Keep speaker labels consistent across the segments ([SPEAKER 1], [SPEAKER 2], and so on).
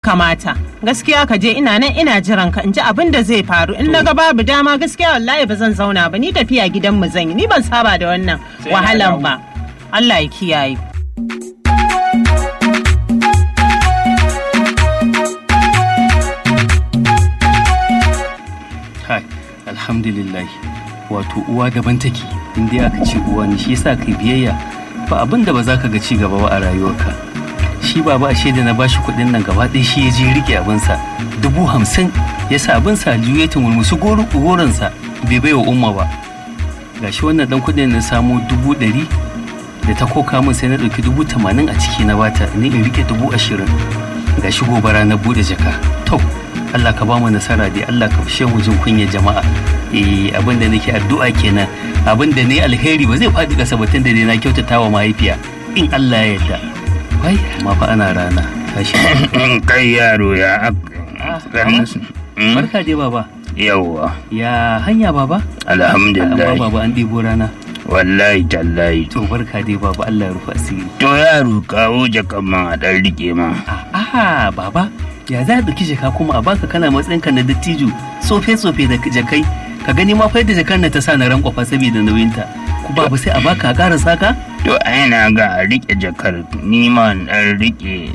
[SPEAKER 1] kamata gaskiya ka je ina nan ina jiran ka in ji abin da zai faru in na ga babu dama gaskiya wallahi ba zan zauna ba ni tafiya gidan mu zan yi ni ban saba da wannan
[SPEAKER 2] Sai na
[SPEAKER 1] wahalan
[SPEAKER 2] dawo.
[SPEAKER 1] ba Allah ya kiyaye
[SPEAKER 3] kai alhamdulillah wato uwa daban take inda aka ce uwa ne shi yasa kai biyayya ba abin da ba za ka ga ci gaba ba a rayuwarka shi baba ashe da na bashi kuɗin nan gaba ɗaya shi ya je rike abinsa dubu hamsin ya sa abinsa aljihu ya tumurmusu goronsa bai bai wa umma ba gashi wannan dan kuɗin na samo dubu ɗari da ta koka min sai na ɗauki dubu tamanin a ciki na bata ni in rike dubu ashirin gashi gobara na buɗe jaka to Allah ka ba mu nasara dai Allah ka fishe mu jin kunya jama'a eh abin da nake addu'a kenan abin da ne alheri ba zai faɗi ƙasa batun da dai na kyautata wa mahaifiya in Allah ya yarda wai amma fa ana rana tashi
[SPEAKER 2] kai yaro ya
[SPEAKER 3] Ah,
[SPEAKER 2] ganin su Mm,
[SPEAKER 3] barka dai baba
[SPEAKER 2] yawwa
[SPEAKER 3] ya hanya baba amma
[SPEAKER 2] alhamdulillah
[SPEAKER 3] baba an ɗebo rana
[SPEAKER 2] wallahi tallahi
[SPEAKER 3] to barka dai baba Allah ya rufa asiri
[SPEAKER 2] to yaro kawo jakan man a ɗan rike ma
[SPEAKER 3] aha baba ya za a ɗauki jaka kuma a baka kana matsayinka na dattijo tsofe-tsofe da jakai ka gani ma fa yadda jakar na ta sa na rankwafa saboda nauyinta ku babu sai a baka a ƙara saka
[SPEAKER 2] to ai na ga a rike jakar ni ma in ɗan rike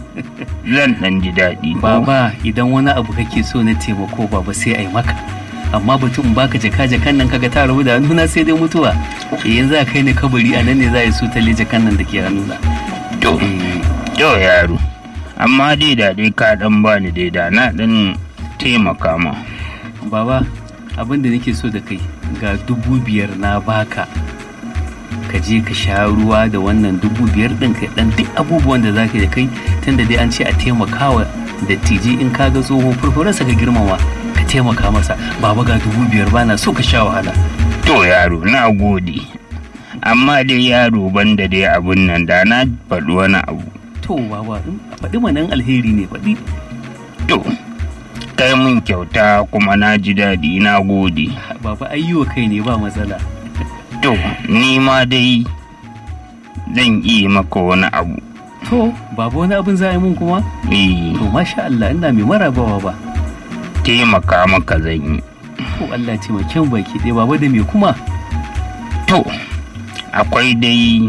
[SPEAKER 2] zan ɗan ji daɗi ko?
[SPEAKER 3] baba idan wani abu kake so na taimako baba sai a yi maka amma batun baka jaka jakan nan kaga ta rabu da hannuna sai dai mutuwa eh yanzu a kai ni kabari a nan ne za a yi su talle jakan nan da ke hannuna
[SPEAKER 2] to
[SPEAKER 3] eh
[SPEAKER 2] to yaro amma dai da dai ka ɗan bani dai da na ɗan taimaka ma
[SPEAKER 3] baba abin da nake so da kai ga dubu biyar na baka ka je ka sha ruwa da wannan dubu biyar din kai dan duk abubuwan da zaka yi da kai tunda dai an ce a taimakawa dattijai in ka ga tsoho furfurarsa ka girmama ka taimaka masa baba ga dubu biyar bana so ka sha wahala
[SPEAKER 2] to yaro na gode amma dai yaro banda dai abun nan da na faɗi wani abu
[SPEAKER 3] to baba in a faɗi manan alheri ne faɗi
[SPEAKER 2] to kai mun kyauta kuma na ji daɗi na gode
[SPEAKER 3] baba ayyiwa kai ne ba matsala
[SPEAKER 2] to ni ma dai zan iya maka wani abu
[SPEAKER 3] to baba wani abin za a yi mun kuma
[SPEAKER 2] eh
[SPEAKER 3] to masha Allah ina mai marabawa ba
[SPEAKER 2] taimaka maka zan yi
[SPEAKER 3] to Allah taimake mu baki ɗaya baba da me kuma
[SPEAKER 2] to akwai dai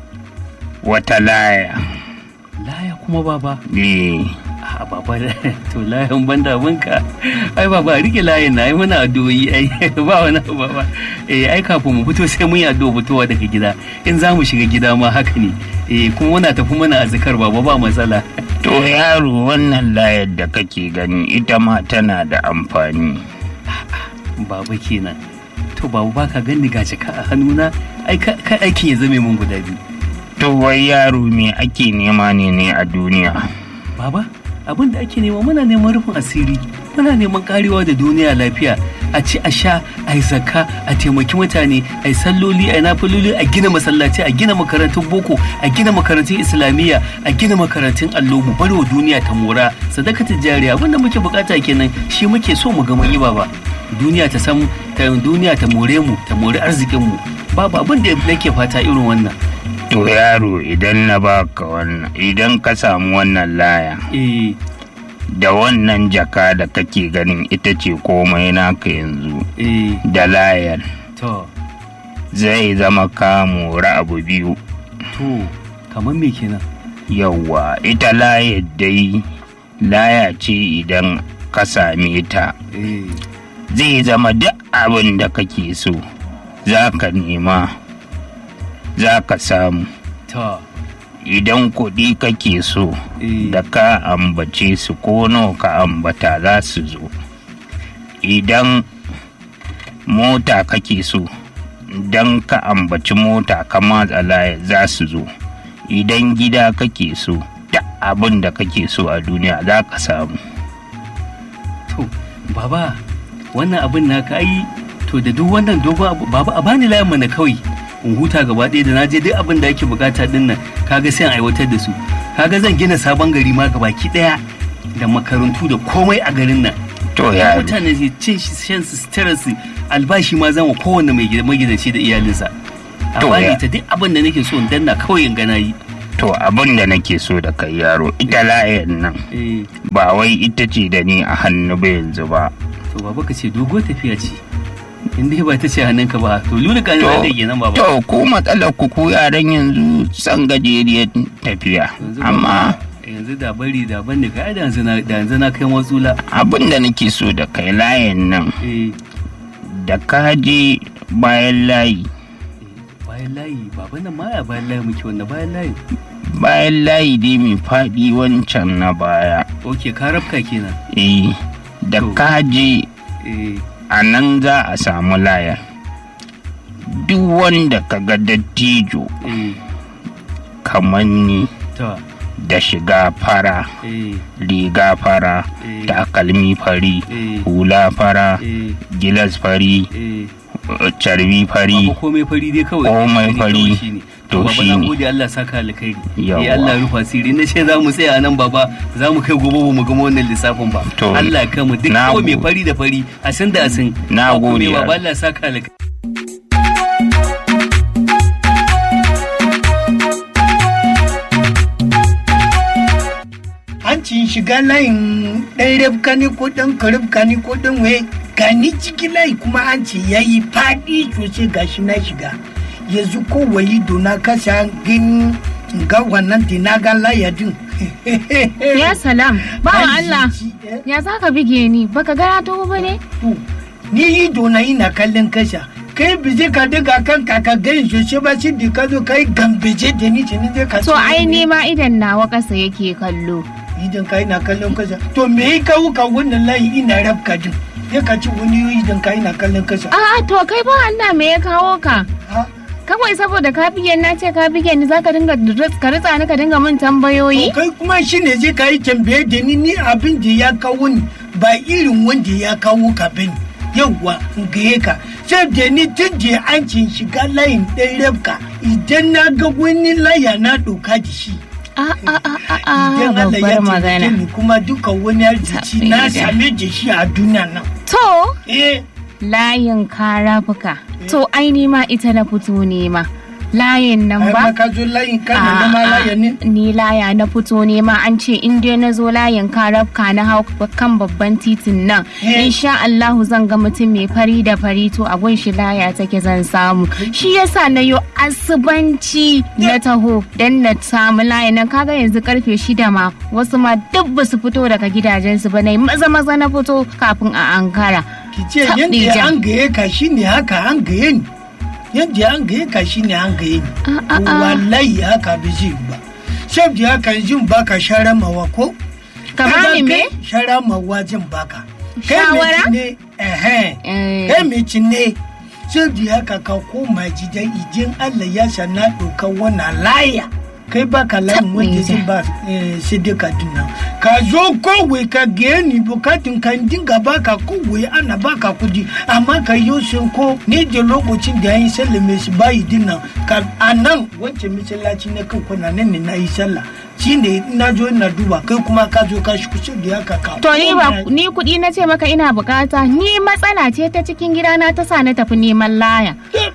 [SPEAKER 2] wata laya
[SPEAKER 3] laya kuma baba
[SPEAKER 2] eh
[SPEAKER 3] a baba to layan banda abinka ai baba rike layin na ai muna addu'o'i ai ba wani abu baba eh ai kafin mu fito sai mun yi addu'a fitowa daga gida in za mu shiga gida ma haka ne eh kuma muna tafi muna azkar baba ba matsala
[SPEAKER 2] to yaro wannan layar da kake gani ita ma tana da amfani
[SPEAKER 3] baba kenan to baba baka gani ga jaka a hannuna ai ka ka aikin ya zame mun guda biyu
[SPEAKER 2] to wai yaro me ake nema ne ne a duniya
[SPEAKER 3] baba abin da ake nema muna neman rufin asiri muna neman karewa da duniya lafiya a ci a sha a yi zakka a taimaki mutane a yi salloli a yi nafiloli a gina masallaci a gina makarantun boko a gina makarantun islamiyya a gina makarantun allo mu bari wa duniya ta mora sadaka ta jariya abinda muke bukata kenan shi muke so mu ga mun yi baba duniya ta san ta duniya ta more mu ta more arzikin mu babu abin da nake fata irin wannan
[SPEAKER 2] to yaro idan na baka wannan idan ka samu wannan laya
[SPEAKER 3] eh
[SPEAKER 2] da wannan jaka da kake ganin ita ce komai naka yanzu
[SPEAKER 3] eh
[SPEAKER 2] da layar
[SPEAKER 3] to
[SPEAKER 2] zai zama ka mora abu biyu
[SPEAKER 3] to kamar me kenan
[SPEAKER 2] yawwa ita layar dai laya ce idan ka same ta
[SPEAKER 3] eh
[SPEAKER 2] zai zama duk abin da kake so za ka nema za ka samu
[SPEAKER 3] to
[SPEAKER 2] idan kuɗi kake so
[SPEAKER 3] eh
[SPEAKER 2] da ka ambace su ko nawa ka ambata za su zo idan mota kake so idan ka ambaci mota ka matsa laya za su zo idan gida kake so da abin da kake so a duniya za ka samu
[SPEAKER 3] to baba wannan abin naka ai to da duk wannan dogon abu baba a bani layan mana kawai in huta gaba ɗaya da naje duk abin da ake bukata din nan kaga sai in aiwatar da su kaga zan gina sabon gari ma gabaki ɗaya da makarantu da komai a garin nan
[SPEAKER 2] to ya
[SPEAKER 3] mutane su cin shi shan su sutura su albashi ma zan wa kowanne mai gida- magidanci da iyalinsa a
[SPEAKER 2] To,
[SPEAKER 3] bani
[SPEAKER 2] ya-
[SPEAKER 3] ta duk abin da nake so in danna kawai in gana yi
[SPEAKER 2] to abin da nake so da kai yaro ita layan nan
[SPEAKER 3] eh
[SPEAKER 2] ba wai ita ce da ni a hannu ba yanzu ba
[SPEAKER 3] to baba ka ce dogo tafiya ce in dai ba ta ce hannunka ba to lulu kan zai da kenan baba
[SPEAKER 2] to ku matsalar ku ku yaran yanzu san gajeriyar tafiya
[SPEAKER 3] Yanzu
[SPEAKER 2] amma
[SPEAKER 3] baba, yanzu da bari da ban da kai da yanzu na da yanzu na kai watsula
[SPEAKER 2] abin da nake so da kai layan nan
[SPEAKER 3] eh
[SPEAKER 2] da ka je bayan layi
[SPEAKER 3] bayan layi baban nan ma ya bayan layi muke wannan bayan layi
[SPEAKER 2] bayan layi dai mai faɗi wancan na baya
[SPEAKER 3] ok ka rafka kenan
[SPEAKER 2] eh da
[SPEAKER 3] To.
[SPEAKER 2] ka je
[SPEAKER 3] eh
[SPEAKER 2] a nan za a samu layar duk wanda ka ga dattijo
[SPEAKER 3] eh
[SPEAKER 2] kamar ni
[SPEAKER 3] ta
[SPEAKER 2] da shiga fara
[SPEAKER 3] eh
[SPEAKER 2] riga fara
[SPEAKER 3] eh
[SPEAKER 2] takalmi fari
[SPEAKER 3] eh
[SPEAKER 2] hula fara
[SPEAKER 3] eh
[SPEAKER 2] gilas fari
[SPEAKER 3] eh
[SPEAKER 2] carbi fari
[SPEAKER 3] Baba komai fari dai kawai
[SPEAKER 2] Komai
[SPEAKER 3] Shine
[SPEAKER 2] fari.
[SPEAKER 3] kawai shine.
[SPEAKER 2] To
[SPEAKER 3] to baba na
[SPEAKER 2] shine.
[SPEAKER 3] gode Allah saka alkhairi
[SPEAKER 2] Yawwa.
[SPEAKER 3] eh Allah rufa sirri na ce za mu tsaya nan baba za mu kai gobe ba mu gama wannan lissafin ba
[SPEAKER 2] To,
[SPEAKER 3] Allah ya mu duk
[SPEAKER 2] na
[SPEAKER 3] kawai mai
[SPEAKER 2] gode.
[SPEAKER 3] fari da fari a san da asin
[SPEAKER 2] Na
[SPEAKER 3] Ba komai
[SPEAKER 2] gode,
[SPEAKER 3] baba
[SPEAKER 2] Allah.
[SPEAKER 3] Allah saka alkhairi
[SPEAKER 4] hancin shiga layin ɗan rabka ne ko ɗan karabka ne ko ɗan waye gani ciki layi kuma hanci ya yi faɗi sosai gashi na shiga yanzu ko wayi dona kasa gani ga wannan dinaga layadin
[SPEAKER 5] Ya salam, bawa Allah,
[SPEAKER 4] Hanci, eh,
[SPEAKER 5] ya za ka bige ni, baka gara to ba ne?
[SPEAKER 4] to, ni yi dona ina kallon kasa kai bije ka daga kan kaka gani sosai ba shi da ka zo kai gambeje da ni ce ni zai ka
[SPEAKER 5] To
[SPEAKER 4] ce
[SPEAKER 5] ai
[SPEAKER 4] ni-
[SPEAKER 5] ni ma idan nawa ƙasa yake kallo.
[SPEAKER 4] idan ka ina kallon kasa to me ya kawo ka wannan layi ina rabka din ya ka ci wani idan ka ina kallon kasa
[SPEAKER 5] A'a to kai ba Allah me ya kawo ka?
[SPEAKER 4] ha
[SPEAKER 5] Kawai saboda ka bige ni, na ce ka bige ni zaka dinga ritz- ka ritsa ni ka dinga min
[SPEAKER 4] to
[SPEAKER 5] tambayoyi?
[SPEAKER 4] kai kuma shi ne zai ka yi tambaye da ni ni abin da ya kawo ni ba irin wanda ya kawo ka bane yawwa in gaye ka sai da ni tun da an cin shiga layin ɗan rabka idan na ga wani laya na ɗauka da shi
[SPEAKER 5] A a a a a
[SPEAKER 4] idan Allah ya
[SPEAKER 5] babbar
[SPEAKER 4] taimake
[SPEAKER 5] magana.
[SPEAKER 4] ni kuma duka wani arziki na
[SPEAKER 5] Tabbida.
[SPEAKER 4] same da shi a duniya nan
[SPEAKER 5] To
[SPEAKER 4] eh
[SPEAKER 5] layin karafuka. To ai ni ma ita na fito nema. Layin nan
[SPEAKER 4] ai
[SPEAKER 5] ba?
[SPEAKER 4] ma ka zo layin kana na ma
[SPEAKER 5] A'a,
[SPEAKER 4] laya ne
[SPEAKER 5] Ni laya na fito ne ma an ce in dai na zo layin karafka na hau kan babban titin nan.
[SPEAKER 4] Eh.
[SPEAKER 5] Insha Allahu zan ga mutum mai fari da fari to a gun shi laya take zan samu. Shi yasa na yo asubanci na taho dan na samu layin nan kaga yanzu karfe shida ma wasu ma duk ba su fito daga gidajensu ba na yi maza maza na fito kafin a ankara.
[SPEAKER 4] ki ce
[SPEAKER 5] Tab
[SPEAKER 4] yadda
[SPEAKER 5] Dija.
[SPEAKER 4] an gaye ka shine haka an gaye ni yadda an gaye ka shine an gaye ni
[SPEAKER 5] Ah, ah, ah.
[SPEAKER 4] wallahi haka bai zai yi ba sai da haka jin baka shara mawa ko
[SPEAKER 5] Ka bani me?
[SPEAKER 4] shara mawa jin baka Kai mai
[SPEAKER 5] Shawara?
[SPEAKER 4] cinne, ehe.
[SPEAKER 5] Eh.
[SPEAKER 4] kai mai cinne sai da haka ka koma gidan ijin Allah ya sana ɗauka wannan laya kai ba ka layin wanda
[SPEAKER 5] Tabbija.
[SPEAKER 4] zai ba eh, sadaka dinnan ka zo kowai ka gaya ni bukatun kan dinga baka kowai ana baka kudi amma ka yi sun ko ne da lokacin da ya yi sallah mai shi bayi dinnan ka a nan wancan masallaci na kan kuna nan ne na yi sallah shi ne na zo ina duba kai kuma ka zo ka shi kusa da haka ka
[SPEAKER 5] To ni ba
[SPEAKER 4] koma-
[SPEAKER 5] ni kuɗi na ce maka ina bukata ni matsala ce ta cikin gidana ta sa na tafi neman laya.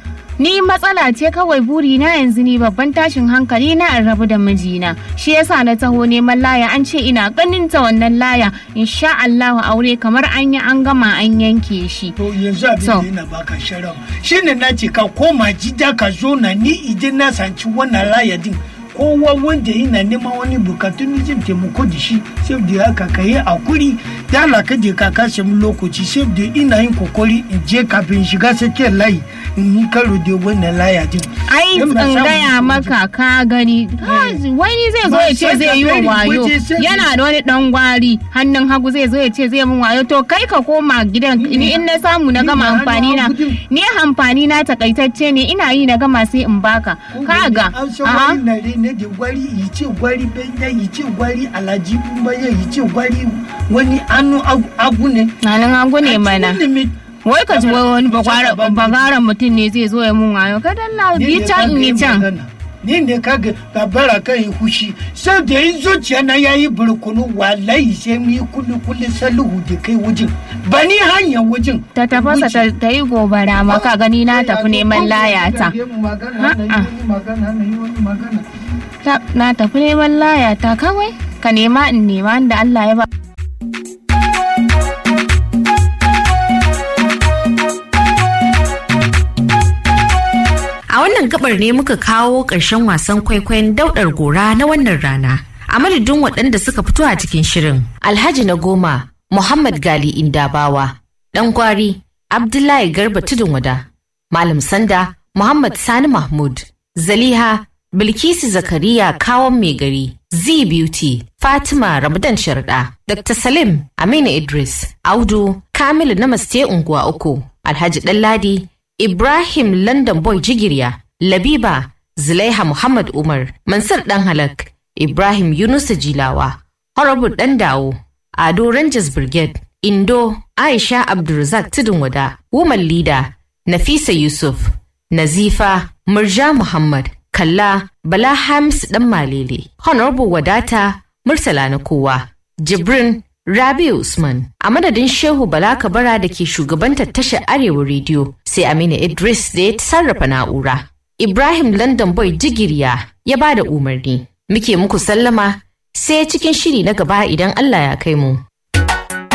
[SPEAKER 5] Ni matsala ce kawai buri na yanzu ni babban tashin hankali na in rabu da mijina. Shi yasa na taho neman laya an ce ina ganin ta wannan laya insha Allahu aure kamar an yi an gama an yanke shi.
[SPEAKER 4] To yanzu abin
[SPEAKER 5] So.
[SPEAKER 4] da yana baka sharau shi ne na ce ka koma gida ka zo na ni idan na sanci wannan layadin kowa wanda yana neman wani bukatu ni zan taimako da shi sai da haka ka yi hakuri da Allah ka je ka kashe mu lokaci sai da ina yin kokari in je kafin shiga sakiyar layi in yi karo da wannan layadin.
[SPEAKER 5] Ai
[SPEAKER 4] In
[SPEAKER 5] in
[SPEAKER 4] ba samu
[SPEAKER 5] gaya
[SPEAKER 4] kuɗi.
[SPEAKER 5] maka ka gani ka- wani zai zo
[SPEAKER 4] Ba
[SPEAKER 5] ya ce
[SPEAKER 4] sai
[SPEAKER 5] zai
[SPEAKER 4] ka
[SPEAKER 5] yi wa
[SPEAKER 4] bari
[SPEAKER 5] wayo
[SPEAKER 4] waje sai
[SPEAKER 5] yana
[SPEAKER 4] ka-
[SPEAKER 5] da wani dan gwari hannun hagu zai zo ya ce zai min wayo to kai ka koma gidan ni in na samu na
[SPEAKER 4] Ni
[SPEAKER 5] gama
[SPEAKER 4] da hannu
[SPEAKER 5] amfani na
[SPEAKER 4] hagu din.
[SPEAKER 5] ni amfani na takaitacce ne ina yi na gama sai in baka kaga
[SPEAKER 4] an san
[SPEAKER 5] aha
[SPEAKER 4] wani nare ne da gwari yi ce gwari benya yi ce gwari alhaji baya yi ce gwari wani anu agu- agu ne
[SPEAKER 5] hannun hagu ne mana wai ka ji wai wani
[SPEAKER 4] Saka ban-
[SPEAKER 5] bagaran mutum ne zai zo ya mun wayo ka dalla yi can in yi can
[SPEAKER 4] ni ne kaga babara kan yi hushi sai da yi zuciya na yayi burkunu wallahi sai mu yi kulli kulli saluhu da kai wajen ba ni hanyar wajen
[SPEAKER 5] ta tafasa ta- ta yi gobara ma ka gani na tafi neman layata
[SPEAKER 4] magana na yi wani magana na yi wani magana
[SPEAKER 5] ta na tafi neman laya ta kawai ka nema in nema da Allah ya ba
[SPEAKER 6] A wannan gabar ne muka kawo ƙarshen wasan kwaikwayon daudar gora na wannan rana. A madadin waɗanda suka fito a cikin shirin. Alhaji na goma, Muhammad Gali Indabawa, ɗan gwari, Abdullahi Garba Tudun Wada, Malam Sanda, Muhammad Sani Mahmud, Zaliha, Bilkisu Zakariya Kawon Mai Gari, Z Beauty, Fatima Ramadan Sharda, Dr. Salim Aminu Idris, Audu, Kamilu Namaste Unguwa Uku, Alhaji Ɗanladi, Ibrahim London Boy Jigirya, Labiba, Zulaiha Muhammad Umar, Mansur Dan Halak, Ibrahim Yunusa Jilawa, Horrible Dan Dawo, Ado Rangers Brigade, Indo, Aisha Abdulrazak Tudun Wada, Woman Leader, Nafisa Yusuf, Nazifa, Murja Muhammad, Kalla, Bala Hams Dan Malele, Honorable Wadata, Murtala na kowa, Jibrin, Rabi Usman, a madadin Shehu Bala Kabara da ke shugabantar tashar Arewa Rediyo, sai Aminu Idris da ya sarrafa na'ura. Ibrahim London Boy Jigiriya ya ba da umarni. Muke muku sallama sai cikin shiri na gaba idan Allah ya kai mu.